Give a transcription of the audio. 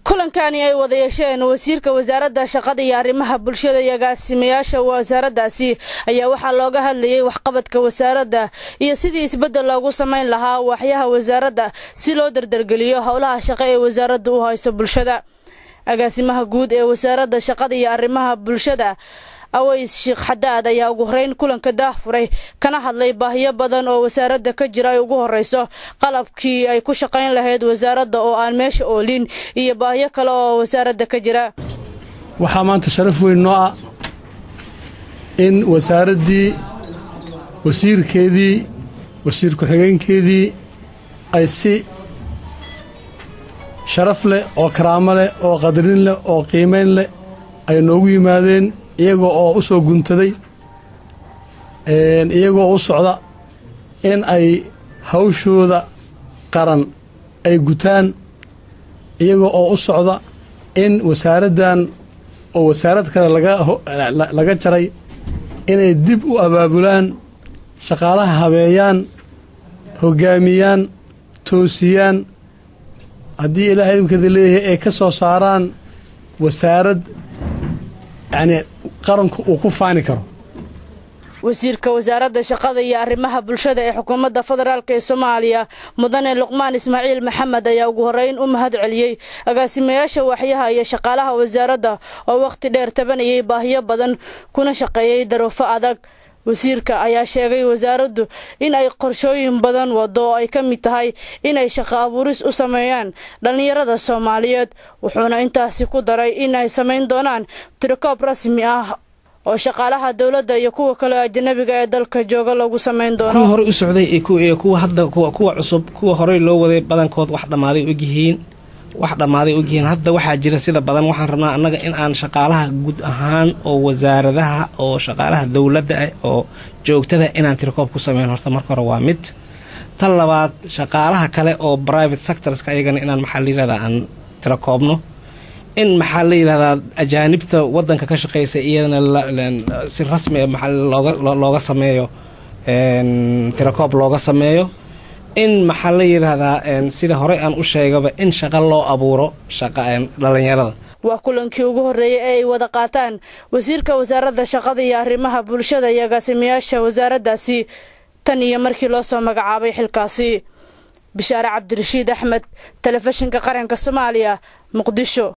kulankani ay wada yeesheen wasiirka wasaaradda shaqada iyo arrimaha bulshada iyo agaasimayaasha wasaaraddaasi ayaa waxaa looga hadlayay waxqabadka wasaaradda iyo sidii isbeddel loogu samayn lahaa waaxyaha wasaaradda si loo dardargeliyo howlaha shaqo ee wasaaradda u hayso bulshada agaasimaha guud ee wasaaradda shaqada iyo arrimaha bulshada aways sheekh xadaad ayaa ugu horeyn kulanka daahfuray kana hadlay baahiyo badan oo wasaaradda ka jira ay ugu horeyso qalabkii ay ku shaqayn lahayd wasaaradda oo aan meesha oolin iyo baahiyo kale oo wasaaradda ka jira waxaa maanta sharaf weyn noo ah in wasaaraddii wasiirkeedii wasiir ku-xigeenkeedii ay si sharaf leh oo karaamo leh oo qadarin leh oo qiimayn leh ay noogu yimaadeen iyagoo oo u soo guntaday iyagoo u socda in ay hawshooda qaran ay gutaan iyagoo oo u socda in wasaaraddan oo wasaarad kale laga jaray inay dib u abaabulaan shaqaalaha habeeyaan hoggaamiyaan toosiyaan haddii ilaahay idinkeeda leeyahay ay ka soo saaraan wasaarad yacnii qaranku uu ku faani karo wasiirka wasaaradda shaqada iyo arrimaha bulshada ee xukuumadda federaalk ee soomaaliya mudane luqmaan ismaaciil maxamed ayaa ugu horeyn u mahad celiyey agaasimayaasha waaxyaha iyo shaqaalaha wasaaradda oo wakhti dheer tabanayay baahiyo badan kuna shaqeeyey daruufo adag wasiirka ayaa sheegay wasaaraddu in ay qorshooyin badan wado oo ay ka mid tahay inay shaqo abuuris u sameeyaan dhallinyarada soomaaliyeed wuxuuna intaasi ku daray in ay samayn doonaan tirikoob rasmi ah oo shaqaalaha dowladda iyo kuwa kale ajanabiga ee dalka jooga lagu samayn doono kuwii horey u socday iyo kuwa hadda kuwa cusub kuwa horey loo waday badankood wax dhammaaday ogyihiin wax dhammaaday ogyihiin hadda waxaa jira sida badan waxaan rabnaa annaga in aan shaqaalaha guud ahaan oo wasaaradaha oo shaqaalaha dowladda ah oo joogtada inaan tirikoob ku sameyn horta marka hore waa mid tan labaad shaqaalaha kale oo private sectorska ayagana inaan maxaa la yirahdaa aan tirakoobno in maxaa la yidhahdaa ajaanibta wadanka ka shaqeysa iyadana si rasmi looga sameeyo tirakoob looga sameeyo in maxaa la yidhaahdaa sida horey aan u sheegaba in shaqo loo abuuro dhalinyarada waa kulankii ugu horreeyay ee ay wada qaataan wasiirka wasaaradda shaqada iyo arrimaha bulshada iyo agaasimayaasha wasaaraddaasi tan iyo markii loo soo magacaabay xilkaasi bishaare cabdirashiid axmed telefishinka qaranka soomaaliya muqdisho